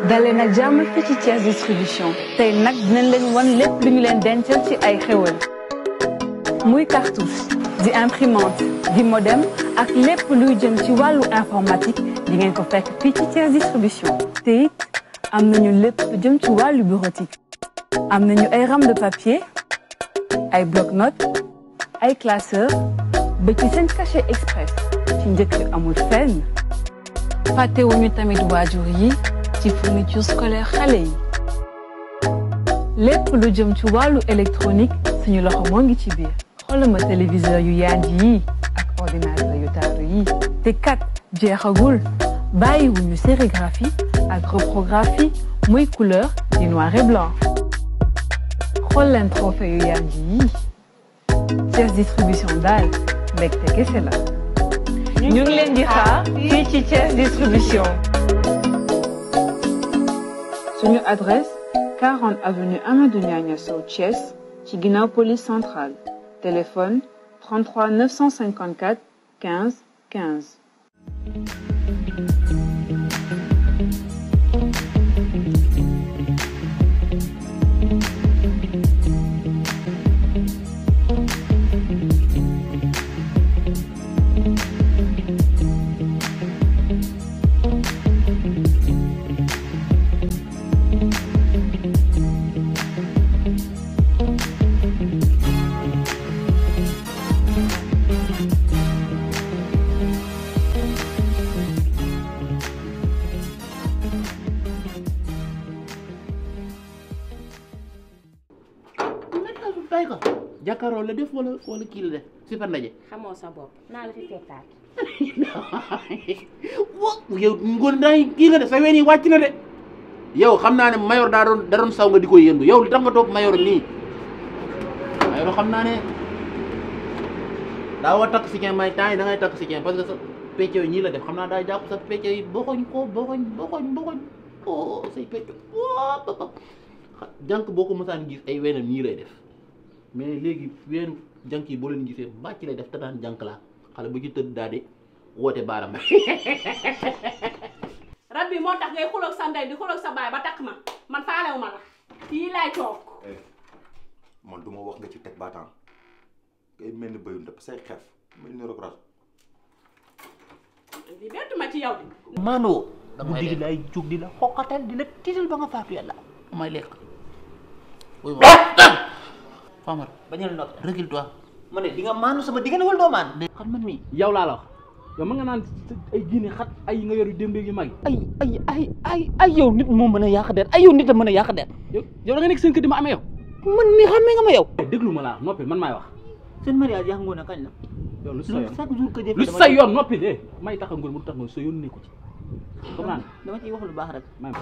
dalee nag jàmm fii ci Thiès distribution tey nag dinañ leen wan lépp lu ñu leen dencal ci ay xéwal muy cartouche di imprimante di modem ak lépp luy jëm ci wàllu informatique di ngeen ko fekk fii ci Thiès distribution te it am nañu lépp lu jëm ci wàllu bureautique am nañu ay rames de papier ay bloc-notes ay classeur ba ci seen cachet express ci njëkk amul fenn fàttewuñu tamit waajur yi ci fourniture scolaire xale yi lépp lu jëm ci wàllu électronique suñu loxo moo ngi ci biir xoolal ma téléviseur yu yaanj yi ak ordinateur yu taaru yi te kat jeexagul bàyyiwuñu sérigraphie ak reprographie muy couleur di noir et blanc xool leen trophée yu yaanj yi Thiès distribution daal mbégte kese la ñu ngi leen di xaar fii ci Thiès distribution suñu adresse 40 avenue Amadou Niania Sow Thiès ci ginnaaw police centrale téléphone 33 954 15 15 bàyyi ko jàkkaaroo la def wala wala kii la def super ndaje xamoo sa bopp naa la fi fekkaat wo yow ngoon daay kii nga def sa ween yi wàcc na de yow xam naa ne mayor daa doon da doon saw nga di ko yëndu yow li tax nga topp mayor nii mayor xam naa ne daa wa takk si ceen may temps yi da ngay takk si ceen parce que sa pecc yi ñii la def xam naa daa jàpp sa pecc yi boxoñ ko boxoñ boxoñ boxoñ o say pecc wa jànk boo ko mësaan gis ay weenam nii lay def mais léegi weenu jànk yi boo leen gisee bàcc lay def te daan jànk laa xale bu ci tëdd daal di woote baaram rab bi moo tax ngay xuloog sa ndey di xuloog sa baay ba takk ma man faalewu ma la fii laay toog man du ma wax nga ci teg baataan ngay mel ni bëyu ndëpp say xef mel ni rog ras li bettu ma ci yow di maanoo guddi gi lay jóg di la xoqatal di la tiital ba nga faatu yàlla may lekk wuy ma Famara bañal noppi recule toi ma ne di nga maanu sama diggante wala doo maan xam man mi yow laa la wax yow ma nga naan ay jiini xat ay yi nga yor yu démb yu mag yi ay ay ay ay ay yow nit moo mën a yàq der ay yow nit a mën a yàq der yow yow da nga nekk seen kër di ma amee yow man mi xamee nga ma yow déglu ma laa noppi man maay wax seen mariage yaa ngoon a kañ la yow lu sa yoon chaque jour que jëf lu sa yoon noppi de may tax a ngóor mu tax nga sa yoon nekku ci comme naan dama ciy wax lu baax rek may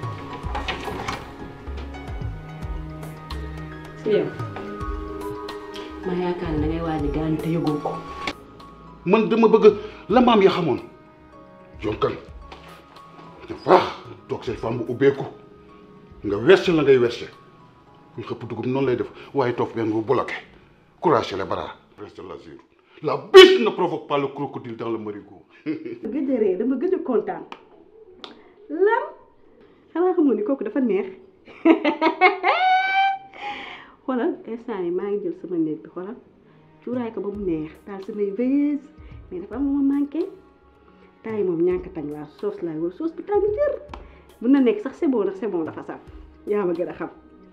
si yow ma yaakaar ne da ngay waaj gaañu te yëgoo ko man dama bëgg la maam ya xamoon jonkan te faax toog say femme bu ubbeeku nga werse la ngay werse ñu xëpp dugub noonu lay def waaye toog benn bu bloqué courage les bras reste l'azur la biche ne provoque pas le crocodile dans le marigot gëj a ree dama gëj a kontaan lan xanaa xam nga ni kooku dafa neex xoolal instant yi maa ngi jël sama néeg bi xoolal cuuraay ko ba mu neex taal samay veilleuse mais dafa am lu ma manqué temps yi moom ñànk tañ laa soos laay wala soos bi tàng jër mun na nekk sax c'est bon ndax c'est bon dafa saf yaa ma gën a xam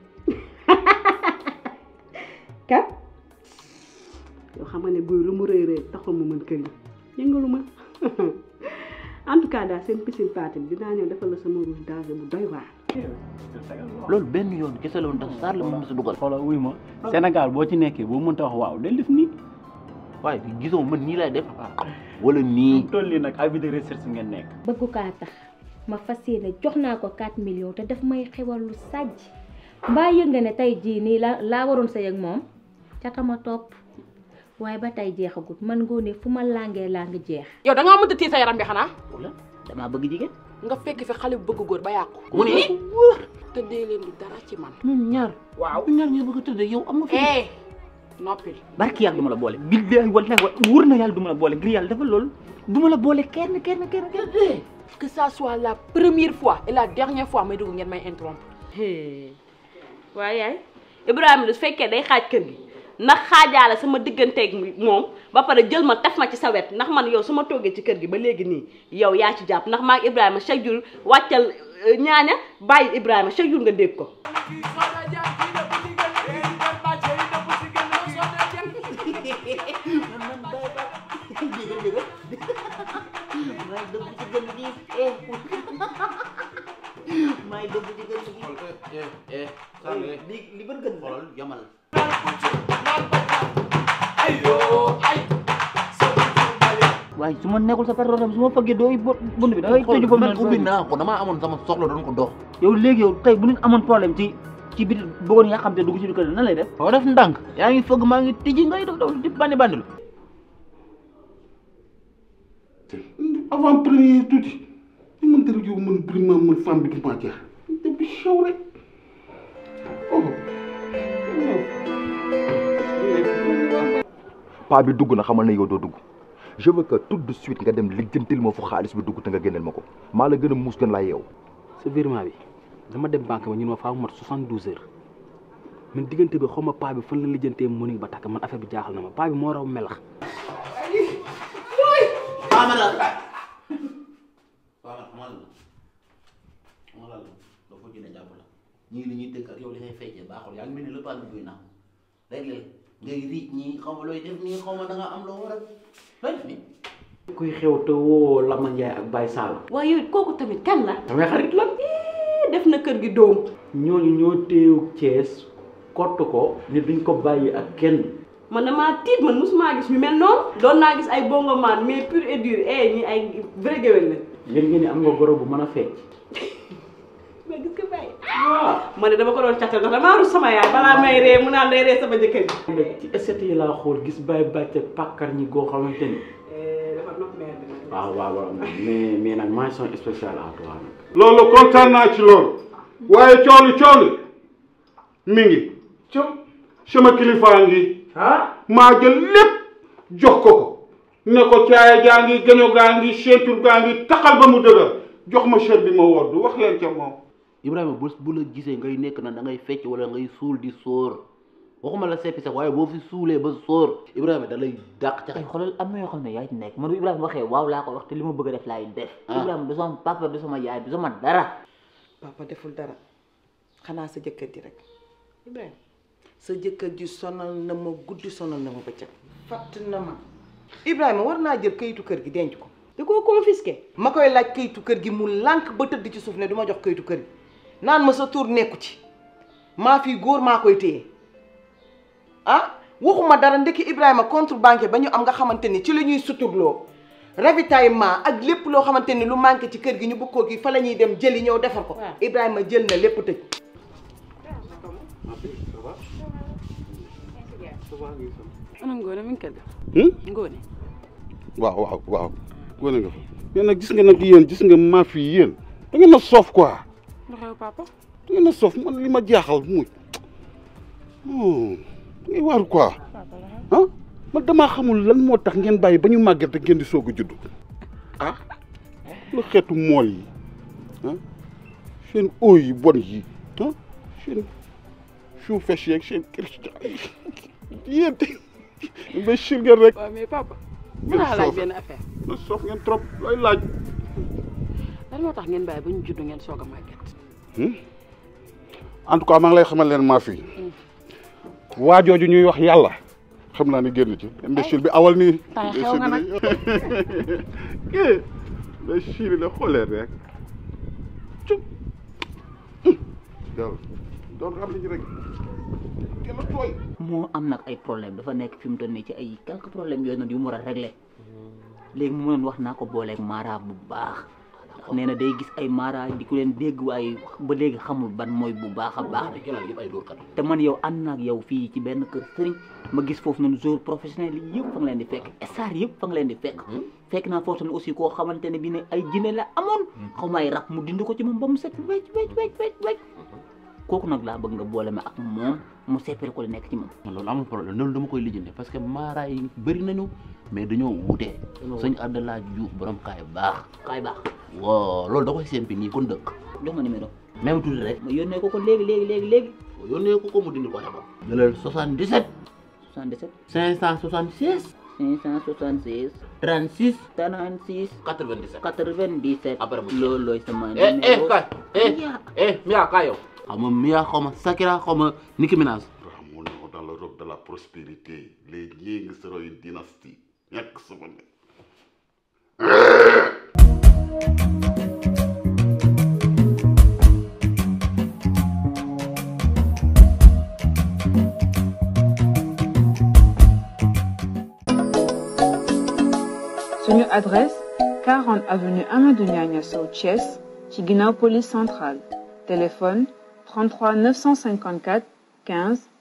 kat yoo xam nga ne guy lu mu rëy rëy taxul mu mën kër yi yëngalu ma en tout cas daal seen piscine party bi dinaa ñëw defal la sama rouge danger bu doy waar loolu benn yoon kese la woon tax saar la moom sa dugal xoolal wuy ma Sénégal boo ci nekkee boo mënta wax waaw del def nii waaye gisoo man nii lay def wala nii toll nii nag avis de recherche ngeen nekk bëggu kaa tax ma fas yéene jox naa ko 4 millions te daf may xewal lu sàjj mbaa yëg nga ne tey jii nii la laa waroon sa yëg moom ca tama topp waaye ba tey jeexagut man ngoone fu ma làngee làng jeex yow da ngaa mënta tii sa yaram bi xanaa wala damaa bëgg jigéen nga fekk fi xale bu bëgg góor ba yàqu mu ne tëddee leen du dara ci man ñun ñaar waaw bu ñaar ñu bëgg a tëdd yow am nga fi eh noppil barki yàlla du ma la boole billahi wallahi wa wóor na yàlla du ma la boole ngir yàlla dafa loolu du ma la boole kenn kenn kenn kenn que ça soit la première fois et la dernière fois may dugg ngeen may interrompre. waaye yaay Ibrahima du fekkee day xaaj kër gi ndax xaajaale sama digganteeg moom ba pare jël ma taf ma ci sa wet ndax man yow su ma toggee ci kër gi ba léegi nii yow yaa ci jàpp ndax maa ngi Ibrahima chaque jour wàccal ñaaña bàyyi Ibrahima chaque jour nga dégg ko. may dëgg ci gën gi eh eh li li bën gën xoolal yamal waaye su ma nekkul sa patron tam su ma fëggee dooy bunt bi da ngay tëju foofu man ubbi naa ko damaa amoon sama soxla doon ko dox yow léegi yow tey bu nit amoon problème ci ci biir bëggoon yaa xam te dugg ci biir kër nan lay def boo def ndànk yaa ngi fëgg maa ngi tijji ngay def daw di bandi bandi lu avant premier tuuti li mën dara yow mën prima mën femme bi du ma jeex te bi xew rek oh paa bi dugg na xamal na yow doo dugg je veux que tout de suite nga dem lijjantil ma fu xaalis bi dugg te nga génneel ma ko maa la gën a muus gën laa yeew sa virement bi dama dem banque ba ñun ma faa mat soixante douze heures man diggante bi xaw ma paa bi fan la lijjantee mënuñ ba takk man affaire bi jaaxal na ma paa bi moo raw melax amala waaw xamal la xamal la doo fa jëne jàpp la ñii li ñuy tëgg ak yow li ngay feccee baaxul yaa ngi mel ni le pan buy naaw léeg-léeg ngay riij ñii xaw ma looy def nii xaw ma da nga am loo war a looy def nii kuy xew te woo Lama Ndiaye ak Baye Sall waaye yow kooku tamit kan la. samay xarit la def na kër gi doom. ñooñu ñoo téew Thiès kott ko ni duñ ko bàyyi ak kenn man damaa tiit man mosuma gis ñu mel noonu. doon naa gis ay bongoman mais pur et dur eh ñi ay vrai géwél lañ. yéen ngeen ni am nga goro bu mën a fecc mais gis nga bàyyi. waaw ma ne dama ko doon càttal ndax damaa rus sama yaay balaa may ree mu naan day ree sama jëkkër ji. ci essai yi laa xool gis Baye bàcc ak pàkkar ñi goo xamante ni dafa nopp mère bi nag. waaw waaw waaw mais mais nag mention spéciale à toi nag loolu kontaan naa ci loolu waaye cooli cooli mi ngi co sama kilifaa ngi maa jël lépp jox ko ko ne ko caaya jaa ngi gaño gaa ngi ceinture gaa ngi taxal ba mu dëgër jox ma chef bi ma wodd wax leen ca moom Ibrahima bu bu la gisee ngay nekk na da ngay fecc wala ngay suul di sóor waxuma la seppi sax waaye boo fi suulee ba sóor Ibrahima da lay dàq ca ay xoolal am na yoo xam ne yaa ci nekk man bu Ibrahima waxee waaw laa ko wax te li ma bëgg a def laay def Ibrahima du sama papa du sama yaay du sama dara papa deful dara xanaa sa jëkkër ji rek Ibrahima sa jëkkër ji sonal na ma guddi sonal na ma bëccëg fatt na ma Ibrahima war naa jël kayitu kër gi denc ko da koo confisqué ma koy laaj kayitu kër gi mu lànk ba tëdd ci suuf ne du ma jox kayitu kër gi naan ma sa tur nekku ci maa fii góor maa koy téye ah waxuma dara ndekki Ibrahima contre banque ba ñu am nga xamante ni ci la ñuy suturloo ravitaillement ak lépp loo xamante ni lu manqué ci kër gi ñu bëgg koo gi fa la ñuy dem jëli ñëw defar ko Ibrahima jël na lépp tëj ana Ngone mi ngi kër ga. Ngone. waaw waaw waaw wane nga fa mais nag gis nga nag yéen gis nga maa fi yéen da ngeen a soof quoi lu xew papa. da ngeen a soof man li ma jaaxal muy da ngay waaru quoi ah man damaa xamul lan moo tax ngeen bàyyi ba ñu màgget rek ngeen di soog a judd ah lu xeetu mool yi ah seen eau yi bon yi ah seen chou fes yeeg seen cristal yéen imbécile ngeen rek waaw mais papa. mën ngeen naa laaj soof benn affaire. na soof ngeen trop looy laaj lan moo tax ngeen bàyyi ba ñu judd ngeen soog a màgget. en tout cas maa ngi lay xamal leen maa fi waa jooju ñuy wax yàlla xam naa ni génn ci imbécile bi awal nii temps xew nga nag. kii imbécile la xoolee rek cum yow doon xam nañu rek gën a tooy moo am nag ay problème dafa nekk fi mu toll nii ci ay quelques problèmes yooyu nag yu mu war a régler léegi mu mënoon wax naa ko booleeg mara bu baax nee na day gis ay mara di ko leen dégg waaye ba léegi xamul ban mooy bu baax a baax yëpp ay dóorkat te man yow ànd naag yow fii ci benn kër sëriñ ma gis foofu noonu joueur professionnel yi yëpp fa nga leen di fekk star yëpp fa nga leen di fekk fekk naa foofu tamit aussi koo xamante ne bi ne ay jinne la amoon xaw ma ay rab mu dindi ko ci moom ba mu set wecc wecc wecc wecc wecc kooku nag laa bëgg nga boole ma ak moom mu seppere ko li nekk ci moom loolu amul problème loolu dama koy lijjanti parce que maara yi bëri nañu mais dañoo wutee sëñ Abdallah Diouf borom kaay baax kaay baax waaw loolu da koy sempi nii kon dëkk jox ma numéro même tuuti rek ma yónnee ko ko léegi léegi léegi léegi yónnee ko ko mu dindi ko dabam jëlal 77 77 576 576 36 36 97 97 après mu loolooy sama eh eh numéro kay eh eh Mia kay yow xaw ma Mia xaw ma Sakira xaw ma Nicki Minaj Ramon dans le robe de la prospérité les Nying seront une dynastie ñàkk sama ne suñu adresse 40 avenue Amadou Niania Sow Thiès ci ginnaaw police centrale téléphone 33 954 15